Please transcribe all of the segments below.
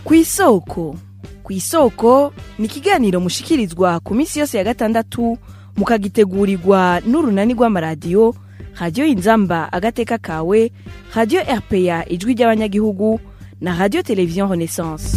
ku isoko ku isoko ni ikiganiro mushikirizwa ku minsi yose ya gatandatu mukagitegurirwa n'urunani rw'amaradiyo radiyo inzamba agateka kawe radiyo rpa ijwi ry'abanyagihugu na radiyo televiziyo renaissance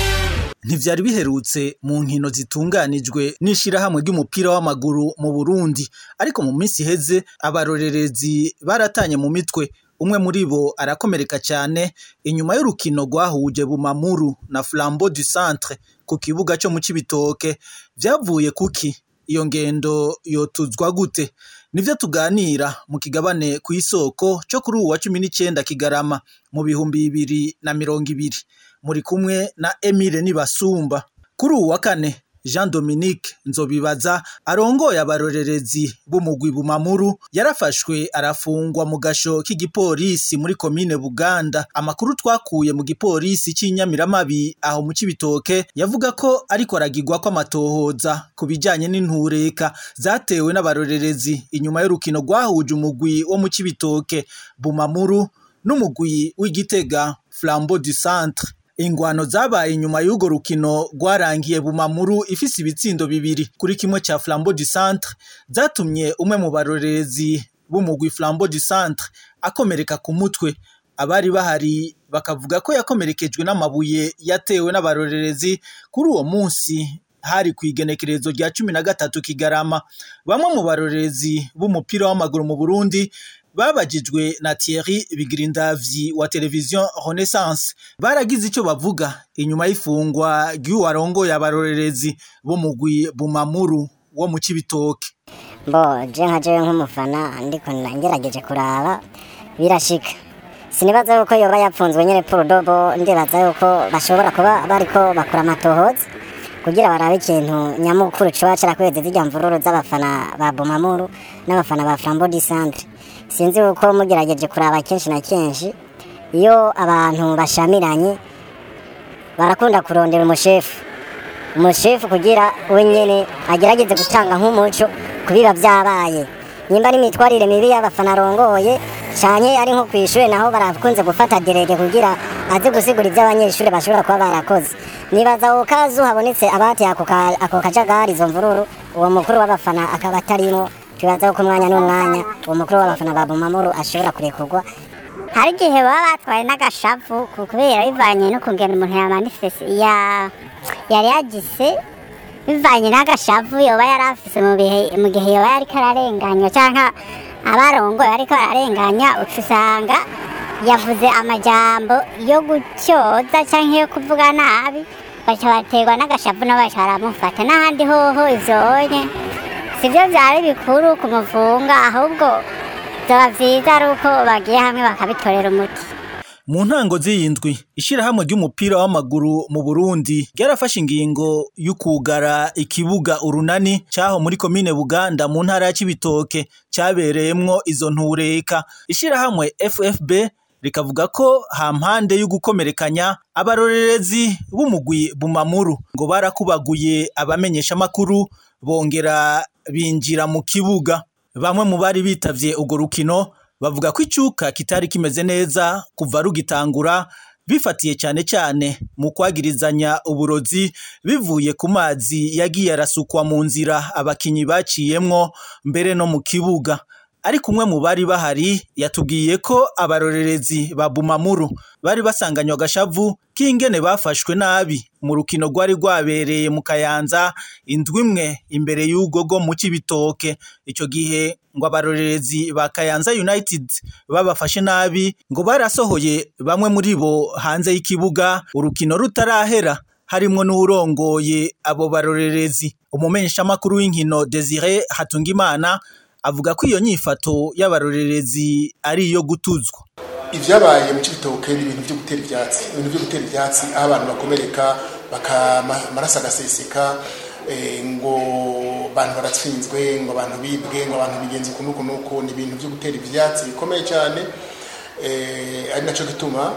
ntivyari biherutse mu nkino zitunganijwe n'ishirahamwe ry'umupira w'amaguru mu Burundi ariko mu minsi iheze abarorerezi baratanye mu mitwe umwe muri bo arakomereka cyane inyuma y'urukino rwahuje Bumamuru na Flambeau du Centre ku kibuga cyo mu Cibitoke vyavuye kuki iyo ngendo yotuzwa gute nivyo tuganira mu kigabane ku isoko cyo kuri uwa cumi n'icenda Kigarama mu bihumbi bibiri na mirongo ibiri muri kumwe na Emile Nibasumba kuri uwa kane Jean Dominique Nzobibaza arongoye abarorerezi b'umugwi Bumamuru yarafashwe arafungwa mu gasho k'igipolisi muri komine Buganda amakuru twakuye mu gipolisi c'Inyamiramabi aho mu Cibitoke yavuga ko ariko aragirwa ko amatohoza ku bijanye n'intureka zatewe n'abarorerezi inyuma y'urukino rwahuje umugwi wo mu Cibitoke Bumamuru n'umugwi w'Igitega Flambeau du Centre ingwano zabaye inyuma y'urwo rukino rwarangiye Bumamuru ifise ibitsindo bibiri kuri kimwe ca Flambeau du Centre zatumye umwe mu barorerezi b'umugwi Flambeau du Centre akomereka ku mutwe abari bahari bakavuga ko yakomerekejwe n'amabuye yatewe n'abarorerezi kuri uwo munsi hari ku igenekerezo rya cumi na gatatu Kigarama bamwe mu barorerezi b'umupira w'amaguru mu Burundi babajijwe na Thierry Bigirindavyi wa televiziyo Renaissance baragize icyo bavuga inyuma y'ifungwa ry'uwarongoye abarorerezi bo mugwi Bumamuru wo mu Cibitoke bo je nka jewe nk'umufana ndiko ngerageje kuraba birashika sinibaza yuko yoba yapfunzwe nyene purudobo ndibaza yuko bashobora kuba bariko bakora amatohoza kugira barabe ikintu nyamukuru coba carakweze zirya mvururu z'abafana ba Bumamuru n'abafana ba Flambeau du Centre sinzi uko mugerageje kuraba kenshi na kenshi iyo abantu bashamiranye barakunda kurondera umushefu umushefu kugira we nyene agerageze gutanga nk'umuco kubiba vyabaye nimba ari imitwarire mibi y'abafana arongoye canke ari nko kw'ishure naho barakunze gufata derege kugira aze gusigura ivyo abanyeshure bashobora kuba barakoze nibaza uwo kazu habonetse abateye ako kajagari izo mvururu uwo mukuru w'abafana akaba atarimo tubaza ko umwanya n'umwanya uwo mukuru w'abafana ba Bumamuru ashobora kurekurwa hari igihe baba batwaye n'agashavu kubera bivanye no kungena umuntu yamanifese ya yari yagize bivanye n'agashavu yoba yari afise mu bihe mu gihe yoba yariko ararenganywa canke abarongoye bariko bararenganya uca usanga yavuze amajambo yo gutyoza canke yo kuvuga nabi baca baterwa n'agashavu nabo baca baramufata n'ahandi hoho ivyonye sivyo vyari bikuru kumufunga ahubwo vyoba vyiza ari uko bagiye hamwe bakabitorera umuti mu ntango z'iyindwi ishirahamwe ry'umupira w'amaguru mu Burundi ryarafashe ingingo y'ukugara ikibuga urunani caho muri komine Buganda mu ntara ya Cibitoke cabereyemwo izo ntureka ishirahamwe FFB rikavuga ko hampande y'ugukomerekanya abarorerezi b'umugwi Bumamuru ngo barakubaguye abamenyesha makuru bongera binjira mu kibuga bamwe mu bari bitavye urwo rukino bavuga ko icuka kitari kimeze neza kuva rugitangura bifatiye cyane cyane mu kwagirizanya uburozi bivuye ku mazi yagiye arasukwa mu nzira abakinyi baciyemwo mbere no mu kibuga ariko umwe mu bari bahari yatubwiye ko abarorerezi ba Bumamuru bari basanganywe agashavu k'ingene bafashwe nabi mu rukino rwari rwabereye mu Kayanza indwi imwe imbere y'ugo go mu Cibitoke ico gihe ngo abarorerezi ba Kayanza United babafashe nabi ngo barasohoye bamwe muri bo hanze y'ikibuga urukino rutarahera harimwo n'urongoye abo barorerezi umumenyesha makuru w'inkino Desire Hatungimana avuga ko iyo nyifato y'abarorerezi ari iyo gutuzwa ivyabaye mu cibitoke ni ibintu vyo gutera ivyatsi ibintu vyo gutera ivyatsi aho abantu bakomereka bakamaraso agaseseka ngo abantu baratsinzwe ngo abantu bibwe ngo abantu bigenze uku nuku nuku ni ibintu vyo gutera ivyatsi bikomeye cyane ari naco gituma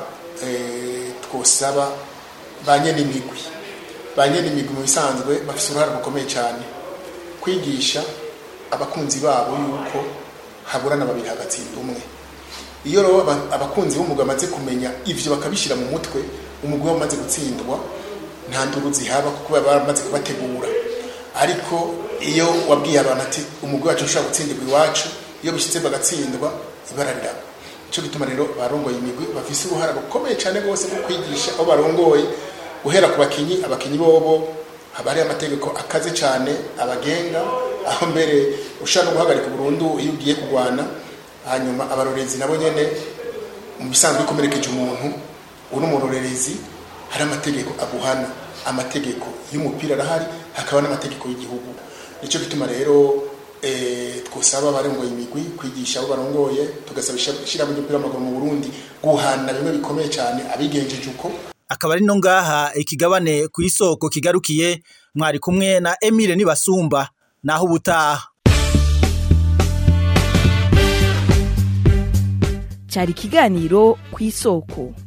twosaba ba nyenimigwi ba nyenimigwi mu bisanzwe bafise uruhare rukomeye cyane kwigisha abakunzi babo yuko haburana babiri hagatsinda umwe iyo rero abakunzi b'umugabo bamaze kumenya ivyo bakabishyira mu mutwe umugwi wamaze gutsindwa nta nduru zihaba kuko baba baramaze kubategura ariko iyo wabwiye abantu ati umugwi wacu ushobora gutsindirwa iwacu iyo bishyitse bagatsindwa ibara riraba nicyo gituma rero barongoye imigwi bafise uruhara rukomeye cyane rwose rwo kwigisha aho barongoye guhera ku bakinyi abakinyi bobo haba hari amategeko akaze cyane abagenga aho mbere ushaka no guhagarika burundu iyo ugiye kurwana hanyuma abarorezi nabo nyene mu bisanzwe bikomerekeje umuntu uri umurorerezi hari amategeko aguhana amategeko y'umupira arahari hakaba n'amategeko y'igihugu nicyo gituma rero eh, twosaba abarongoye imigwi kwigisha abo barongoye tugasaba ishyirahamwe ry'umupira w'amaguru mu burundi guhana bimwe bikomeye cyane abigenjeje uko akaba ari no ngaha ikigabane ku isoko kigarukiye mwari kumwe na Emile Nibasumba naho ubutaha cyari ikiganiro ku isoko